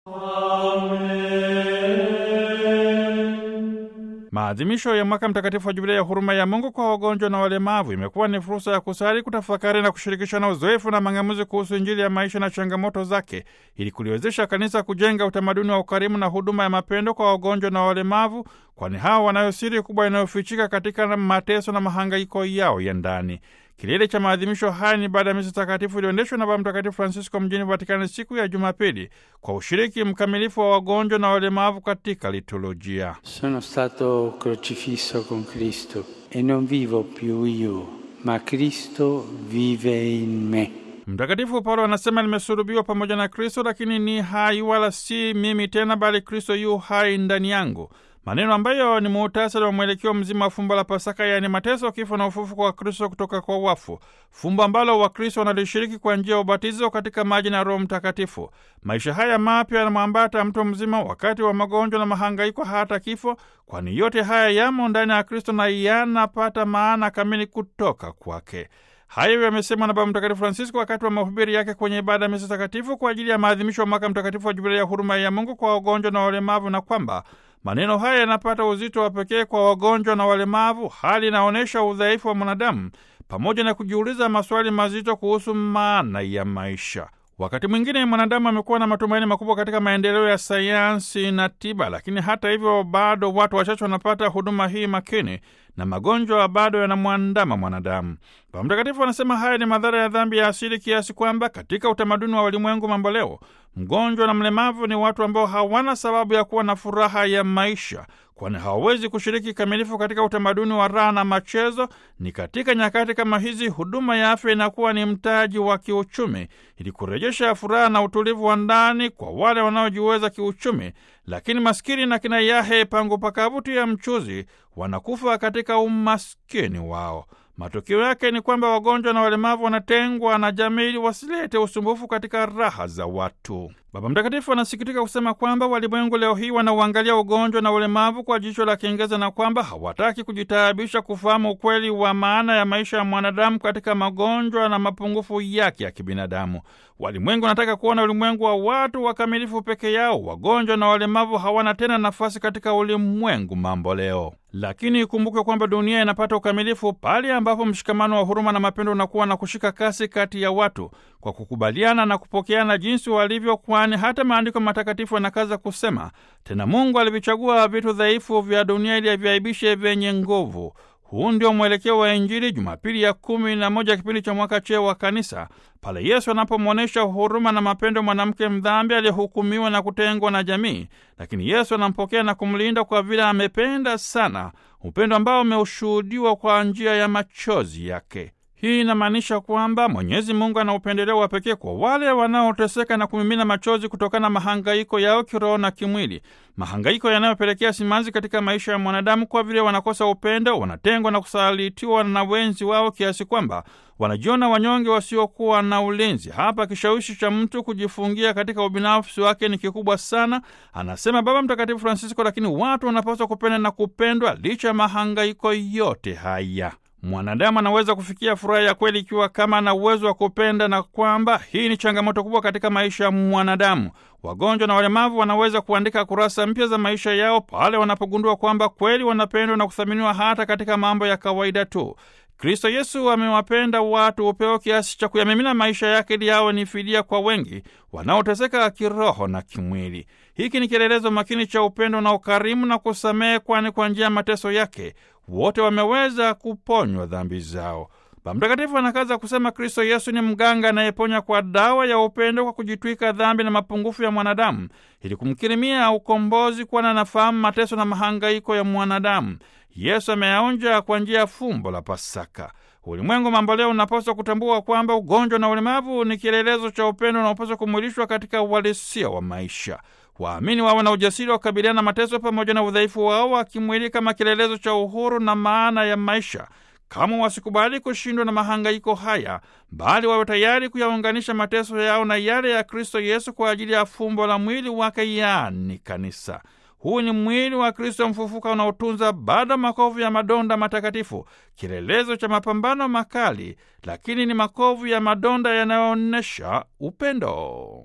Maadhimisho ya mwaka mtakatifu wa Jubilei ya huruma ya Mungu kwa wagonjwa na walemavu imekuwa ni fursa ya kusali, kutafakari na kushirikishana uzoefu na mang'amuzi kuhusu Injili ya maisha na changamoto zake, ili kuliwezesha kanisa kujenga utamaduni wa ukarimu na huduma ya mapendo kwa wagonjwa na walemavu, kwani hawa wanayo siri kubwa inayofichika katika mateso na mahangaiko yao ya ndani. Kilele cha maadhimisho haya ni baada ya misa takatifu iliyoendeshwa na Baba Mtakatifu Francisco mjini Vatikani siku ya Jumapili kwa ushiriki mkamilifu wa wagonjwa na walemavu katika liturujia. Sono stato crocifisso con Cristo e non vivo più io, ma Cristo vive in me. Mtakatifu Paulo anasema nimesulubiwa pamoja na Kristo, lakini ni hai, wala si mimi tena, bali Kristo yu hai ndani yangu, maneno ambayo ni muhtasari wa mwelekeo mzima wa fumbo la Pasaka, yaani mateso, kifo na ufufuko wa Kristo kutoka kwa wafu, fumbo ambalo Wakristo wanalishiriki kwa njia ya ubatizo katika maji na Roho Mtakatifu. Maisha haya mapya yanamwambata mtu mzima wakati wa magonjwa na mahangaiko, hata kifo, kwani yote haya yamo ndani ya Kristo na yanapata maana kamili kutoka kwake. Hayo yamesemwa na Baba Mtakatifu Francisco wakati wa mahubiri yake kwenye ibada ya misa takatifu kwa ajili ya maadhimisho ya mwaka mtakatifu wa Jubilei ya huruma ya Mungu kwa wagonjwa na walemavu, na kwamba maneno haya yanapata uzito wa pekee kwa wagonjwa na walemavu, hali inaonyesha udhaifu wa mwanadamu pamoja na kujiuliza maswali mazito kuhusu maana ya maisha. Wakati mwingine mwanadamu amekuwa na matumaini makubwa katika maendeleo ya sayansi na tiba, lakini hata hivyo bado watu wachache wanapata huduma hii makini na magonjwa bado yanamwandama mwanadamu. Baba Mtakatifu anasema haya ni madhara ya dhambi ya asili, kiasi kwamba katika utamaduni wa ulimwengu mambo leo, mgonjwa na mlemavu ni watu ambao hawana sababu ya kuwa na furaha ya maisha, kwani hawawezi kushiriki kikamilifu katika utamaduni wa raha na machezo. Ni katika nyakati kama hizi huduma ya afya inakuwa ni mtaji wa kiuchumi, ili kurejesha furaha na utulivu wa ndani kwa wale wanaojiweza kiuchumi, lakini maskini na kina yahe pangu pakavuti ya mchuzi wanakufa katika umaskini wao. Matokeo yake ni kwamba wagonjwa na walemavu wanatengwa na jamii ili wasilete usumbufu katika raha za watu. Baba Mtakatifu anasikitika kusema kwamba walimwengu leo hii wanauangalia ugonjwa na ulemavu kwa jicho la kiengeza na kwamba hawataki kujitaabisha kufahamu ukweli wa maana ya maisha ya mwanadamu katika magonjwa na mapungufu yake ya kibinadamu. Walimwengu wanataka kuona ulimwengu wa watu wakamilifu peke yao. Wagonjwa na walemavu hawana tena nafasi katika ulimwengu mambo leo. Lakini ikumbukwe kwamba dunia inapata ukamilifu pale ambapo mshikamano wa huruma na mapendo unakuwa na kushika kasi kati ya watu kwa kukubaliana na kupokeana jinsi walivyo, kwani hata maandiko matakatifu yanakaza kusema, tena Mungu alivichagua vitu dhaifu vya dunia ili aviaibishe vyenye nguvu. Huu ndio mwelekeo wa Injili, Jumapili ya kumi na moja kipindi cha mwaka cheo wa Kanisa, pale Yesu anapomwonyesha huruma na mapendo mwanamke mdhambi aliyehukumiwa na kutengwa na jamii, lakini Yesu anampokea na kumlinda kwa vile amependa sana, upendo ambao umeushuhudiwa kwa njia ya machozi yake. Hii inamaanisha kwamba Mwenyezi Mungu ana upendeleo wa pekee kwa wale wanaoteseka na kumimina machozi kutokana na mahangaiko yao kiroho na kimwili, mahangaiko yanayopelekea simanzi katika maisha ya mwanadamu, kwa vile wanakosa upendo, wanatengwa na kusalitiwa na wenzi wao, kiasi kwamba wanajiona wanyonge wasiokuwa na ulinzi. Hapa kishawishi cha mtu kujifungia katika ubinafsi wake ni kikubwa sana, anasema Baba Mtakatifu Francisco, lakini watu wanapaswa kupenda na kupendwa licha ya mahangaiko yote haya. Mwanadamu anaweza kufikia furaha ya kweli ikiwa kama ana uwezo wa kupenda, na kwamba hii ni changamoto kubwa katika maisha ya mwanadamu. Wagonjwa na walemavu wanaweza kuandika kurasa mpya za maisha yao pale wanapogundua kwamba kweli wanapendwa na kuthaminiwa hata katika mambo ya kawaida tu. Kristo Yesu amewapenda watu upeo kiasi cha kuyamimina maisha yake ili yawe ni fidia kwa wengi wanaoteseka kiroho na kimwili. Hiki ni kielelezo makini cha upendo na ukarimu na kusamehe, kwani kwa njia ya mateso yake wote wameweza kuponywa dhambi zao. Baba Mtakatifu anakaza kusema Kristo Yesu ni mganga anayeponya kwa dawa ya upendo, kwa kujitwika dhambi na mapungufu ya mwanadamu ili kumkirimia ukombozi, kwani anafahamu mateso na mahangaiko ya mwanadamu. Yesu ameyaonja kwa njia ya fumbo la Pasaka. Ulimwengu mambo leo unapaswa kutambua kwamba ugonjwa na ulemavu ni kielelezo cha upendo unaopaswa kumwilishwa katika uhalisia wa maisha. Waamini wawe na ujasiri wa kukabiliana na mateso pamoja na udhaifu wao wa kimwili kama kielelezo cha uhuru na maana ya maisha. Kama wasikubali kushindwa na mahangaiko haya, bali wawe tayari kuyaunganisha mateso yao na yale ya Kristo Yesu kwa ajili ya fumbo la mwili wake, yaani kanisa. Huu ni mwili wa Kristo mfufuka unaotunza bado makovu ya madonda matakatifu, kielelezo cha mapambano makali, lakini ni makovu ya madonda yanayoonyesha upendo.